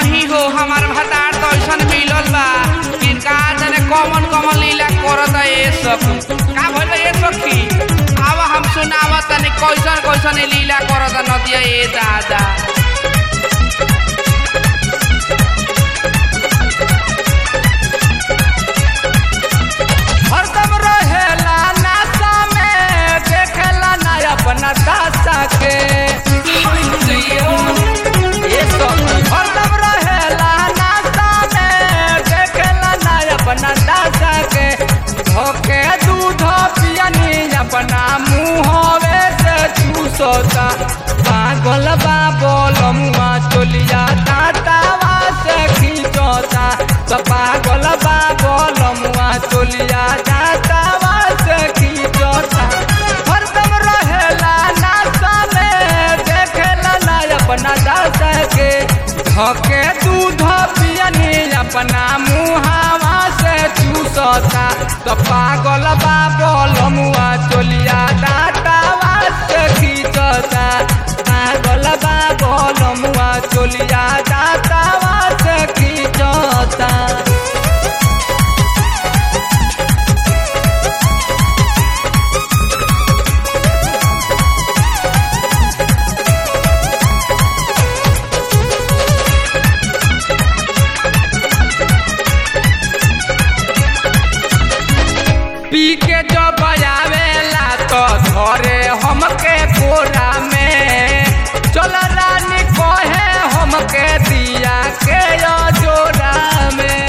नहीं हो हमार भतार तो ऐसन मिलल बा कि का जाने कॉमन कॉमन लीला करत ए सब का भइल ए सखी आव हम सुनाव तनी कैसन कैसन ई लीला करत नदिया ए दादा हरदम रहेला नासा में देखेला ना अपना दासा के ये सब हरदम रहेला नासा में देखेला ना अपना दासा के धोके दूध पियनी अपना मुँहवे से चूसोता पागल बा बोलमुआ चोलिया दातावा से खींचोता तो पागल बा बोलमुआ चोलिया दातावा से खींचोता हरदम रहेला नासा में देखेला ना अपना दासा के धके दूध पियनी अपना मुहावा से चूसता तो पागल बा बोलमुआ चोलिया दातावा से खींचता पागल बा बोलमुआ चोलिया दातावा से खींचता पी के जो बजावेला तो धरे हमके कोरा में चल रानी कहे हमके दिया के यो जोरा में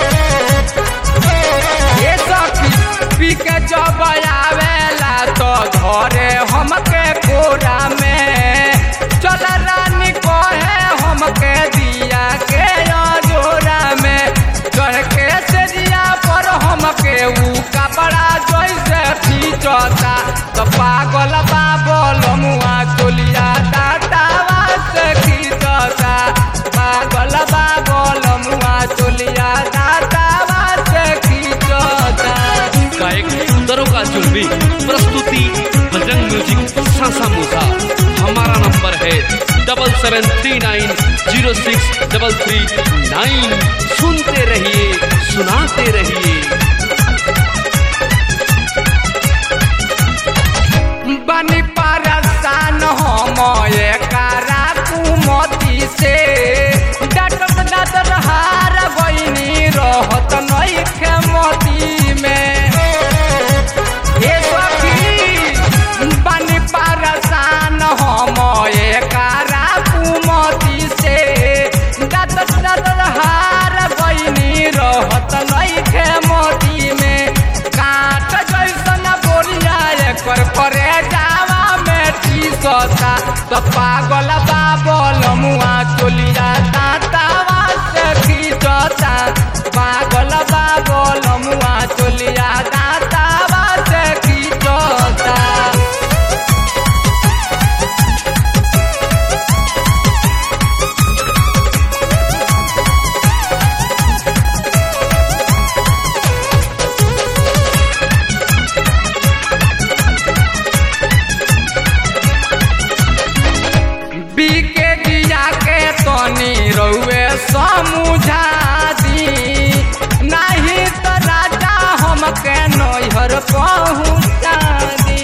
ये सखी पी के जो बजावेला तो धरे हमके कोरा में चल रानी कहे हमके दिया के यो जोरा में चढ़ के सेजिया पर हमके ऊ कपड़ा जैसे खींचता तो पागल बा बोलमुआ चोलिया दातावा से खींचता पागल बा बोलमुआ चोलिया दातावा से खींचता गायक दरोगा जुलमी प्रस्तुति बजरंग म्यूजिक सासा मूसा हमारा नंबर है double seven three nine zero six double three nine सुनते रहिए सुनाते रहिए बनी परसान हम एकरा कुमती से डटक डटर हार बनी रहत नहीं खेमती में हे सखी बनी परसान हम एकरा कुमती से डटक डटर हार बनी रहत नहीं खेमती में काट जैसन बोरिया एकर करे जावा में टीसता तो पागल बाबल मुआ चोलिया दातावा से खींचता पागल बाबल मुआ चोलिया दातावा से खींचता बीके जिया के तनी रउए समझा दी नहीं तो राजा हमके नैहर पहुँचा दी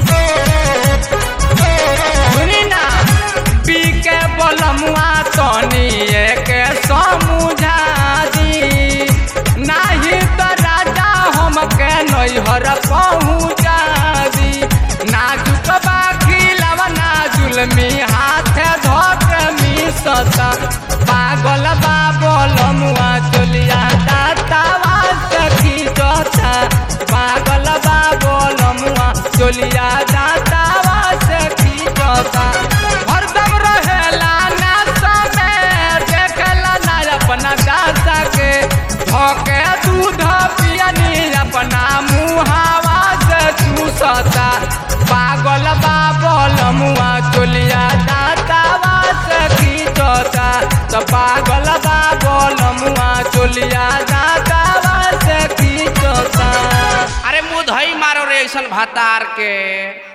सुनी ना बीके बलमुआ तनी के समझा दी नहीं तो राजा हमके नैहर पहुँचा दी नाजुक बाखी लवना जुलमी हाथ धोक मिसता पागल बाबल मुआ चोलिया दातावा सखी जोता पागल बाबल मुआ चोलिया दातावा सखी जोता हरदम रहेला नासा में देखला ना अपना दासा के धोके दूध पियनी अपना मुहावा से चूसता पागल बाबल मुआ चोलिया दातावा से खींचता तो पागल बाबल मुआ चोलिया दातावा से खींचता अरे मुँह धई मारो रे ऐसन भतार के